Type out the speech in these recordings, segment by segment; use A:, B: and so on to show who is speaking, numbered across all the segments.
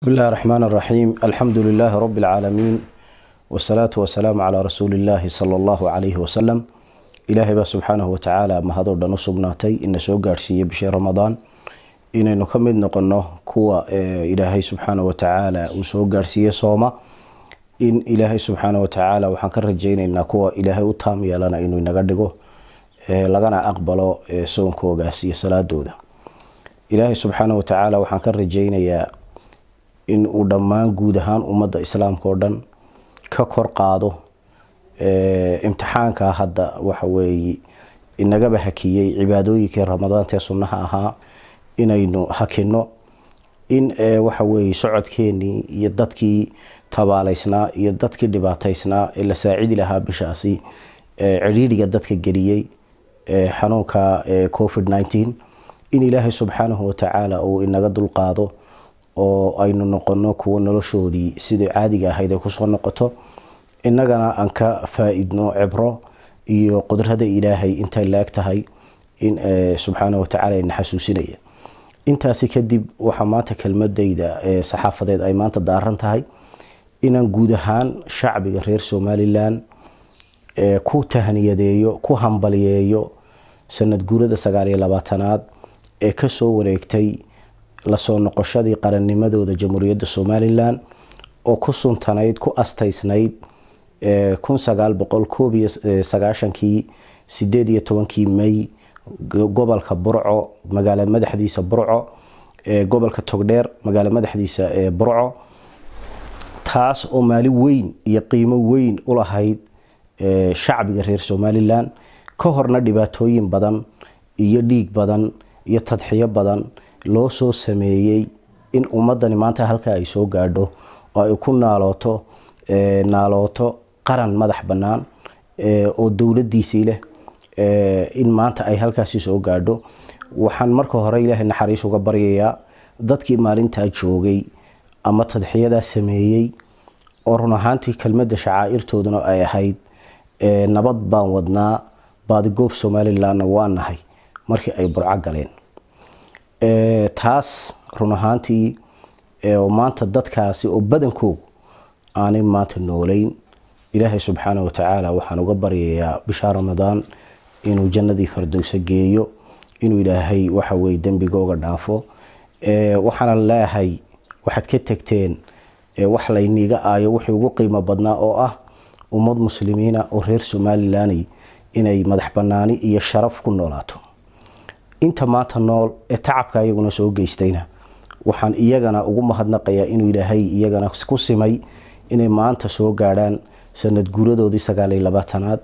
A: بسم الله الرحمن الرحيم الحمد لله رب العالمين والصلاة والسلام على رسول الله صلى الله عليه وسلم ilaahay baa subxaanahu watacaala mahadoo dhan u sugnaatay ina soo gaadhsiiyey bishii ramadaan inaynu ka mid noqono kuwa ilaahay subxaana watacaala uu soo gaadhsiiye sooma in ilaahay subxaana watacaala waxaan ka rajayneynaa kuwa ilaahay u taam yeelana inuu inaga dhigo lagana aqbalo soonkoogaas iyo salaadooda ilaahay subxaana watacaala waxaan ka rajaynayaa in uu dhammaan guud ahaan ummadda islaamka oo dhan ka kor qaado imtixaanka hadda waxa weeye inagaba hakiyey cibaadooyinkii ramadaantee sunnaha ahaa inaynu hakino in waxa weeye socodkeenii iyo dadkii tabaaleysnaa iyo dadkii dhibaataysnaa ee la saacidi lahaa bishaasi cidhiidhiga dadka geliyey xanuunka covid nneteen in ilaahay subxaanahu watacaala uu inaga dulqaado oo aynu noqono kuwo noloshoodii sidai caadiga ahayd ay kusoo noqoto innagana aan ka faa-idno cibro iyo qudrada ilaahay intay la-eg tahay in subxaana watacaala ina xasuusinaya intaasi kadib waxaa maanta kelmadayda saxaafadeed ay maanta daaran tahay inaan guud ahaan shacbiga reer somalilan ku tahniyadeeyo ku hambaliyeeyo sanad guurada sagaaliyo labaatanaad ee kasoo wareegtay lasoo noqoshadii qarannimadooda jamhuuriyadda somalilan oo ku suntanayd ku astaysnayd kun sagaal boqol koob iyo sagaashankii sideed iyo tobankii may gobolka burco magaalo madaxdiisa burco gobolka togdheer magaalo madaxdiisa burco taas oo maalin weyn iyo qiimo weyn u lahayd shacbiga reer somalilan ka horna dhibaatooyin badan iyo dhiig badan iyo tadxiyo badan loo soo sameeyey in ummadani maanta halkaa ay soo gaadho oo ay ku naalooto naalooto qaran madax bannaan oo dowladiisii leh in maanta ay halkaasi soo gaadho waxaan marka hore ilaahay naxariis uga baryayaa dadkii maalintaa joogay ama tadxiyadaa sameeyey oo run ahaantii kelmadda shacaa'irtooduna ay ahayd nabad baan wadnaa baadigoob somalilanna waa nahay markii ay burco galeen taas run ahaantii maanta dadkaasi oo badankoogu aanay maanta noolayn ilaahay subxaana watacaala waxaan uga baryayaa bishaa ramadaan inuu jannadii fardowsa geeyo inuu ilaahay waxaweye dembigooga dhaafo waxaana leeyahay waxaad ka tegteen wax layniiga aayo wixii ugu qiimo badnaa oo ah ummad muslimiina oo reer somalilan inay madax banaani iyo sharaf ku noolaato inta maanta nool ee tacabka iyaguna soo geystayna waxaan iyagana ugu mahadnaqayaa inuu ilaahay iyagana ku simay inay maanta soo gaadhaan sanad guuradoodii sagaaliyo labaatanaad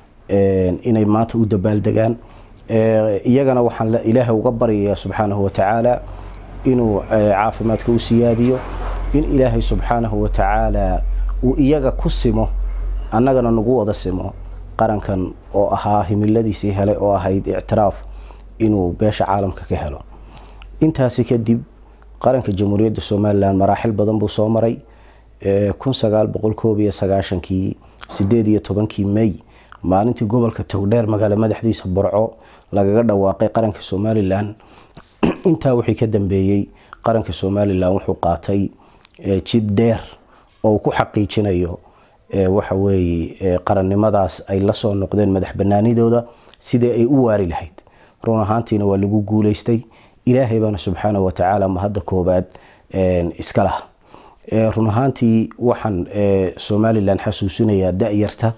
A: inay maanta u dabaaldegaan iyagana waxaan ilaahay uga baryayaa subxaanahu watacaala inuu caafimaadka u siyaadiyo in ilaahay subxaanahu watacaala uu iyaga ku simo annagana nagu wada simo qarankan oo ahaa himiladiisii helay oo ahayd ictiraaf inuu beesha caalamka ka helo intaasi kadib qaranka jamhuuriyadda somalilan maraaxil badan buu soo maray kun sagaal boqol koob iyo sagaashankii sideed iyo tobankii may maalintii gobolka togdheer magaalo madaxdiisa burco lagaga dhawaaqay qaranka somalilan intaa wixii ka dambeeyey qaranka somalilan wuxuu qaatay jid dheer oo uu ku xaqiijinayo waxa weeye qarannimadaas ay lasoo noqdeen madax banaanidooda sidii ay u waari lahayd run ahaantiina waa lagu guuleystay ilaahay baana subxaana watacaala mahadda koobaad iska lah run ahaantii waxaan somalilan xasuusinayaa da-yarta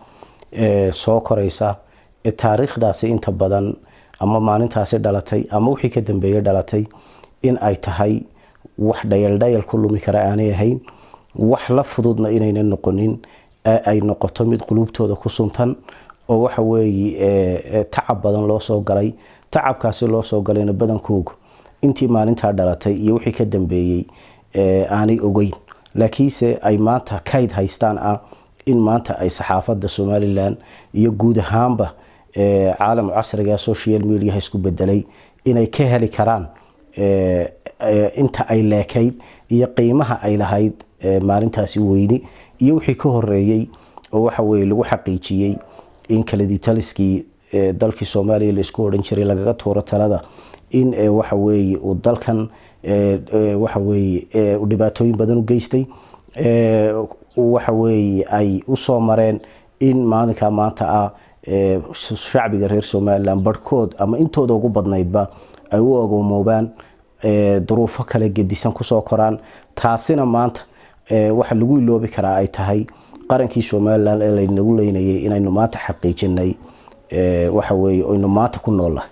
A: soo koreysa ee taariikhdaasi inta badan ama maalintaasi dhalatay ama wixii ka dambeeyey dhalatay in ay tahay wax dhayaldhayal ku lumi kara aanay ahayn wax la fududna inayna noqonin ay noqoto mid quluubtooda ku suntan oo waxa weeye tacab badan loo soo galay tacabkaasi loo soo galayna badankoogu intii maalintaa dhalatay iyo wixii ka dambeeyey aanay ogeyn laakiinse ay maanta kayd haystaan ah in maanta ay saxaafadda somalilan iyo guud ahaanba caalam casriga social mediaha isku bedelay inay ka heli karaan inta ay leekayd iyo qiimaha ay lahayd maalintaasi weyni iyo wixii ka horeeyey oo waxa weye lagu xaqiijiyey in kaladitaliskii dalkii soomaaliya laisku odhan jiray lagaga tuuro talada in waxa weeye uu dalkan waxa weeye dhibaatooyin badan u geystay waxa weeye ay usoo mareen in maalinka maanta ah shacbiga reer somalilan barhkood ama intooda ugu badnaydba ay u agoomoobaan duruufo kale gedisan kusoo koraan taasina maanta waxa lagu iloobi karaa ay tahay qarankii somalilan ee laynagu leynayay inaynu maanta xaqiijinay waxa weye aynu maanta ku noollahay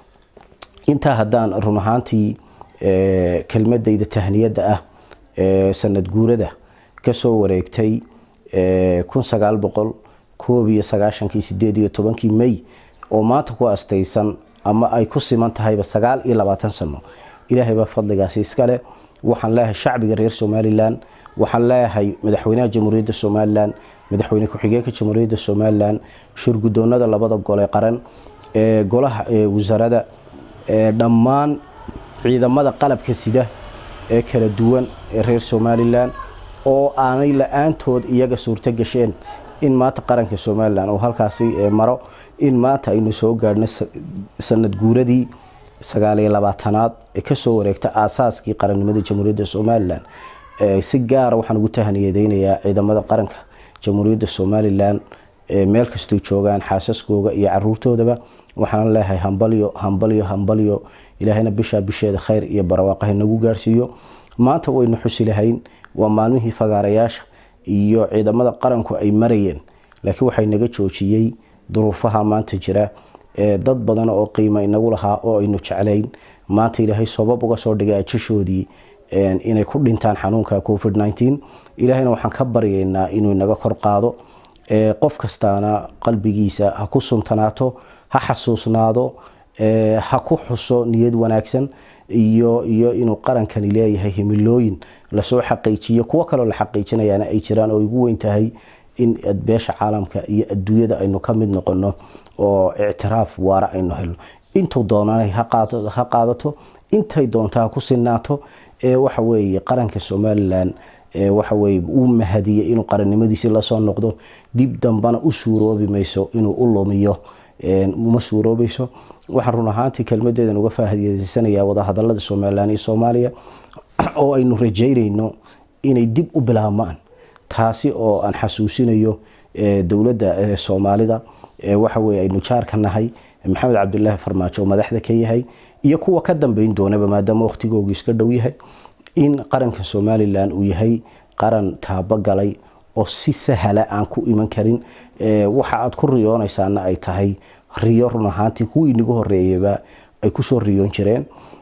A: intaa haddaan run ahaantii kelmadayda tahniyadda ah sanad guurada kasoo wareegtay kun sagaal boqol koob iyo sagaashankii sideed iyo tobankii may oo maanta ku astaysan ama ay ku siman tahayba sagaal iyo labaatan sano ilaahay baa fadligaasi iskale waxaan leeyahay shacbiga reer somalilan waxaan leeyahay madaxweynaha jamhuuriyadda somalilan madaxweyne ku-xigeenka jamhuuriyadda somalilan shurgudoonada labada gole qaran ee golaha wasaarada dhammaan ciidamada qalabka sida ee kala duwan ee reer somalilan oo aanay la-aantood iyaga suurto gasheen in maanta qaranka somalilan oo halkaasi maro in maanta aynu soo gaadhno sanad guuradii sagaaliyo labaatanaad ee kasoo wareegta aasaaskii qarannimada jamhuuriyadda somalilan si gaara waxaan ugu tahaniyadeynayaa ciidamada qaranka jamhuuriyadda somalilan meel kastay joogaan xaasaskooga iyo caruurtoodaba waxaan leeyahay hambalyo hambalyo hambalyo ilaahayna bishaa bisheeda khayr iyo barwaaqaha nagu gaarsiiyo maanta waynu xusi lahayn waa maalmihii fagaarayaasha iyo ciidamada qaranku ay marayeen laakiin waxay naga joojiyey duruufaha maanta jira dad badan oo qiimo inagu lahaa oo aynu jeclayn maanta ilaahay sabab uga soo dhigay ajashoodii inay ku dhintaan xanuunka covid nteen ilaahayna waxaan ka baryaynaa inuu inaga kor qaado qof kastaana qalbigiisa ha ku suntanaato ha xasuusnaado ha ku xuso niyad wanaagsan iyo iyo inuu qarankani leeyahay himilooyin lasoo xaqiijiyo kuwo kaloo la xaqiijinayaana ay jiraan oo igu weyn tahay in beesha caalamka iyo adduunyada aynu ka mid noqono oo ictiraaf waara aynu helno intuu doonana ha qaadato intay doonta ha ku sinaato waxa weeye qaranka somalilan waxaweye uu mahadiyey inuu qarannimadiisi lasoo noqdo dib dambana u suuroobi mayso inuu u lumiyo uma suuroobayso waxaan run ahaantii kelmadeedan uga faahideysanaya wadahadalada somalilan iyo soomaaliya oo aynu rajeynayno inay dib u bilaabmaan taasi oo aan xasuusinayo dowladda soomaalida waxaweye aynu jaarka nahay maxamed cabdilaahi farmaajo oo madaxda ka yahay iyo kuwa ka dambeyn doonaba maadaama waqtigoogu iska dhow yahay in qaranka somalilan uu yahay qaran taabogalay oo si sahala aan ku iman karin waxa aad ku riyoonaysaana ay tahay riyo run ahaantii kuwii inagu horeeyaba ay kusoo riyoon jireen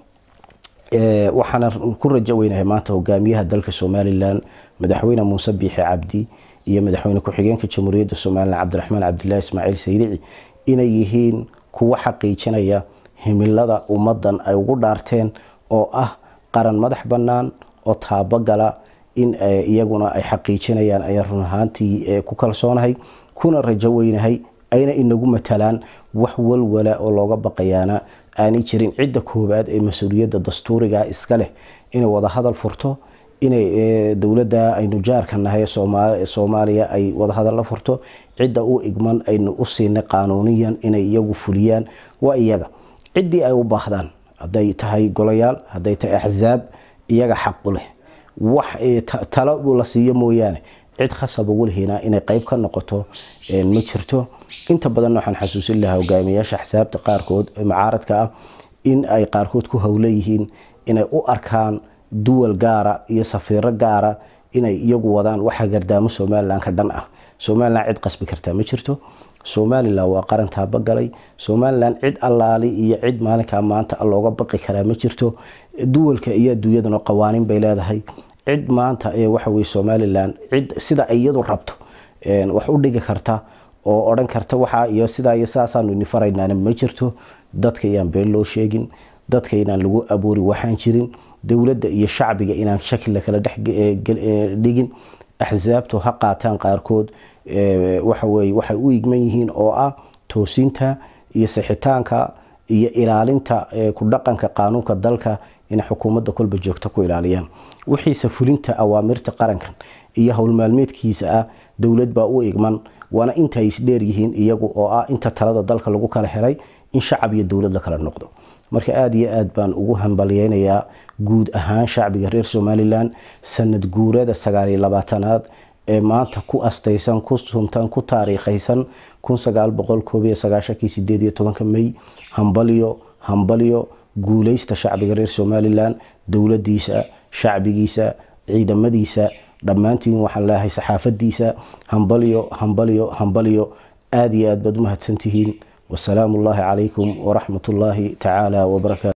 A: waxaana ku rajo weynahay maanta hogaamiyaha dalka somalilan madaxweyne muuse biixi cabdi iyo madaxweyne ku-xigeenka jamhuuriyadda somalilan cabdiraxmaan cabdilaahi ismaaciil sayrici inay yihiin kuwo xaqiijinaya himilada ummadan ay ugu dhaarteen oo ah qaran madax bannaan oo taabogala in iyaguna ay xaqiijinayaan ayaan run ahaantii ku kalsoonahay kuna rajo weynahay ayna inagu matalaan wax walwala oo looga baqayaana aanay jirin cidda koobaad ee mas-uuliyadda dastuuriga iska leh inay wadahadal furto inay dowladda aynu jaarka nahay soomaaliya ay wadahadal la furto cidda u igman aynu u siinay qaanuuniyan inay iyagu fuliyaan waa iyaga ciddii ay u baahdaan hadday tahay golayaal hadday tahay axsaab iyaga xaqu leh wax talo la siiyo mooyaane cid khasab ugu lihiina inay qeyb ka noqoto ma jirto inta badan waxaan xasuusin lahaa hogaamiyaasha axsaabta qaarkood macaaradka ah in ay qaarkood ku howla yihiin inay u arkaan duwal gaara iyo safiiro gaara inay iyagu wadaan waxa gardaamo somalilan ka dhan ah somalilan cid qasbi kartaa ma jirto somalilan waa qaran taabogalay somalilan cid allaali iyo cid maalinkaa maanta looga baqi karaa ma jirto duwalka iyo adduunyadana qawaaniin bay leedahay cid maanta waxaweye somalilan cid sida iyadu rabto wax u dhigi karta oo odhan karta waxa iyo sidaa iyo saasaanu ini faraynaana ma jirto dadka inaan been loo sheegin dadka inaan lagu abuuri waxaan jirin dowladda iyo shacbiga inaan shaki lakala dhexdhigin axsaabtu ha qaataan qaarkood waxaweye waxay u igman yihiin oo ah toosinta iyo sixitaanka iyo ilaalinta ku dhaqanka qaanuunka dalka inay xukuumadda kolba joogto ku ilaaliyaan wixiise fulinta awaamirta qarankan iyo howlmaalmeedkiisa ah dowlad baa u igman waana inta ay isdheer yihiin iyagu oo ah inta talada dalka lagu kala helay in shacab iyo dowlad la kala noqdo marka aada iyo aad baan ugu hambalyeynayaa guud ahaan shacbiga reer somalilan sanad guurada sagaaliyo labaatanaad ee maanta ku astaysan ku suntan ku taariikhaysan kun sagaal boqol koob iyo sagaashankii sideed iyo tobanka may hambalyo hambalyo guuleysta shacbiga reer somalilan dowladiisa shacbigiisa ciidamadiisa dhammaantiin waxaan leeyahay saxaafadiisa hambalyo hambalyo hambalyo aada iyo aad baad umahadsantihiin wasalaamu ullaahi calaykum waraxmat ullaahi tacaala wabarakaatu